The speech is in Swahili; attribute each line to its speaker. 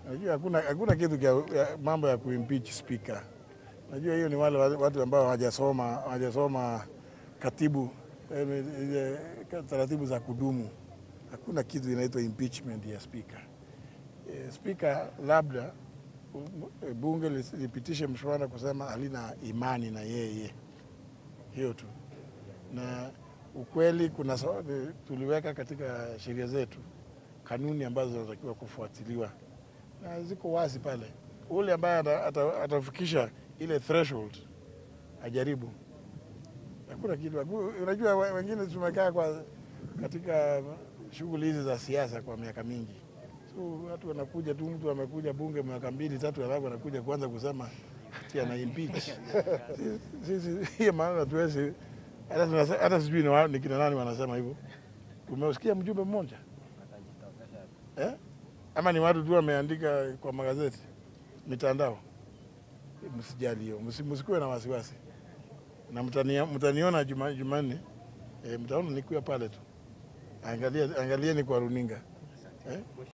Speaker 1: Najua hakuna, hakuna kitu kia, ya, mambo ya kuimpeach speaker. Najua hiyo ni wale wa- watu ambao hawajasoma hawajasoma katibu eh, ile taratibu za kudumu. Hakuna kitu inaitwa impeachment ya speaker. Eh, Speaker labda u- bunge lis- lipitishe mswada kusema halina imani na yeye, hiyo tu. Na ukweli kuna so- eh, tuliweka katika sheria zetu kanuni ambazo zinatakiwa kufuatiliwa na ziko wazi pale. Ule ambaye ata- ata- atafikisha ile threshold ajaribu. Hakuna kitu. haku- Unajua we- wengine tumekaa kwa katika shughuli hizi za siasa kwa miaka mingi, so watu wanakuja tu, mtu amekuja bunge miaka mbili tatu, alafu anakuja kuanza kusema ati ana impeach. Sisi hiyo maana hatuwezi hata tunase- hata sijui ni wa- ni kina nani wanasema hivyo. Umeusikia mjumbe mmoja eh? Ama ni watu tu wameandika kwa magazeti, mitandao? Msijali hiyo, msi- msikuwe na wasiwasi, na mtania- mtaniona Juma- Jumanne e, mtaona nikiwa pale tu, angalia angalieni kwa runinga eh?